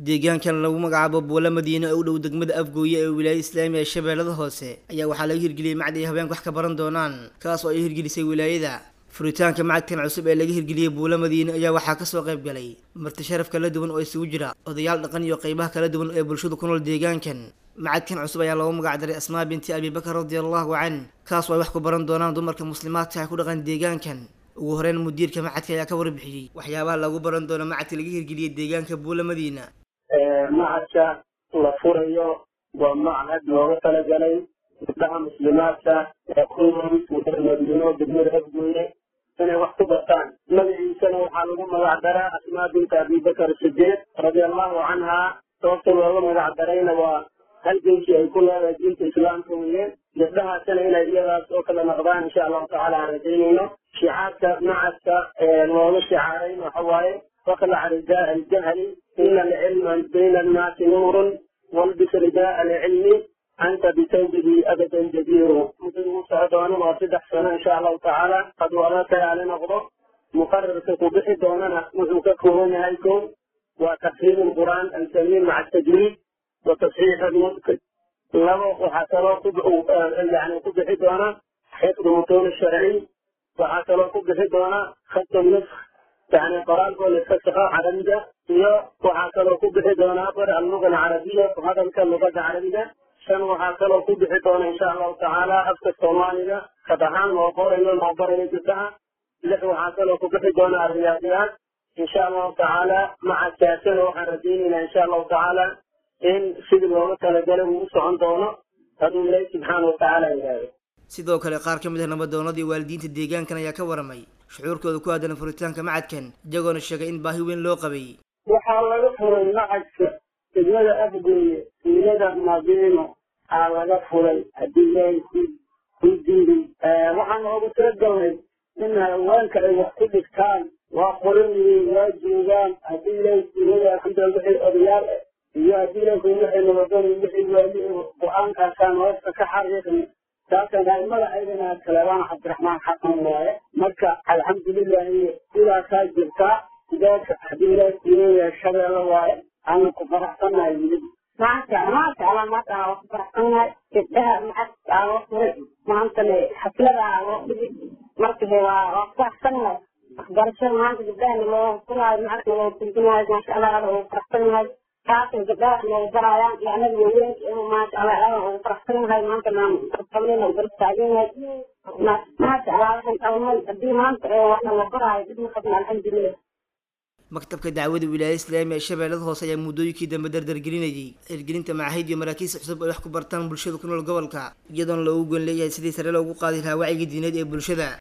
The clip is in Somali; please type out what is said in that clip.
deegaankan lagu magacaabo buula madiine oo u dhow degmada afgooye ee wilaayada islaamiga ee shabeellada hoose ayaa waxaa laga hirgeliyey macdi ay haweenka wax ka baran doonaan kaas oo ay hirgelisay wilaayada furitaanka macadkan cusub ee laga hirgeliyey buula madiine ayaa waxaa kasoo qayb galay marti sharaf kala duwan oo isugu jira odayaal dhaqan iyo qeybaha kala duwan ee bulshadu ku nool deegaankan macadkan cusub ayaa loogu magac daray asmaa binti abibakar radiallahu can kaas oo ay wax ku baran doonaan dumarka muslimaadka ah ku dhaqan deegaankan ugu horeyn mudiirka macadka ayaa ka warbixiyey waxyaabaha lagu baran doono macadka laga hirgeliyey deegaanka buula madiina macadka la furayo waa machad looga talagalay gabdhaha muslimaadka ee ku nool madiino degmada afgooye inay wax ku bartaan magaciisana waxaa lagu magac daraa asmaa binta abibakar sideed radiallahu canha sababta looga magac darayna waa halgenkii ay ku leedahay diinta islaamka weye gabdhahaasina inay iyadaas oo kala noqdaan insha allahu tacala aan rajaynayno shicaarka macadka looga shicaarayn waxa waaye واخلع رداء الجهل إن العلم بين الناس نور والبس رداء العلم أنت بثوبه أبدا جدير مثل مساعدون وصدح سنة إن شاء الله تعالى قد وراك على نغضب مقرر تقبح دوننا مزوككم هيكم وتفهيم القرآن الكريم مع التجويد وتصحيح المنكر لو وحصلوا قبح يعني قبح دونا حفظ المتون الشرعي وحصلوا قبح دونا خط النسخ يعني قرآن كل فسخة عربية هي وحاكلوا كبح دونا بر اللغة العربية وهذا اللغة العربية شن وحاكلوا كبح دونا إن شاء الله تعالى أفك الصومالية فتحان وقور إلى المعبر جدها لح وحاكلوا كبح دونا الرياضيات إن شاء الله تعالى مع السياسة وحردين إن شاء الله تعالى إن سيد الوقت لجلب وسعون دونا هذا الله سبحانه وتعالى إلهي sidoo kale qaar ka mid ah nabadoonadii waalidiinta deegaankan ayaa ka waramay shucuurkooda ku aadan furitaanka macadkan iyagoona sheegay in baahi weyn loo qabay waxaa laga furay macadka degmada afgooye wiilada madiino aa laga furay haddii ilaahay ku ku diiday waxaan oogu talagalnay in haweenka ay wax ku dhigtaan waa qoran yihiin waa joogaan haddii ilaahay kuilada alxamdulillah wixii odayaal ah iyo haddii ilaahay ku wixii nabadon wixii waali go-aankaasaan hoosta ka xariiqni taasana aimada aydana kaleebaan cabdiraxmaan xasan waaye marka alxamdulilahi sidaasaa jirtaa sidaaka haddii ilaahay kuileeyahay shabeelle waaye aanu ku faraxsanahay wili maanta maanta ala maanta aan ku faraxsanahay gabdhaha macadka aan loo furay maantana xaflada aan loo dhigi marka waa waa ku faraxsanahay waxbarashada maanta gabdhahana loo furaayo macadka loo turjumaayo maasha allah ada ugu faraxsanahay taasay gabdhaha loogu barayaan iyo anaga waaweynka inuu maasha allah ada ugu faraxsanahay maanta naan qabnayna garab taaganahay maasha allah waxaan qabnay haddii maanta waxna la baraayo dib ma qabna alxamdulilah maktabka dacwada wilaayada islaamiga ee shabeellada hoose ayaa muddooyinkii dambe dardargelinayay hirgelinta macaahid iyo maraakiis cusub ay wax ku bartaan bulshada ku nool gobolka iyadoona loogu goon leeyahay sidii sare loogu qaadi lahaa wacyiga diineed ee bulshada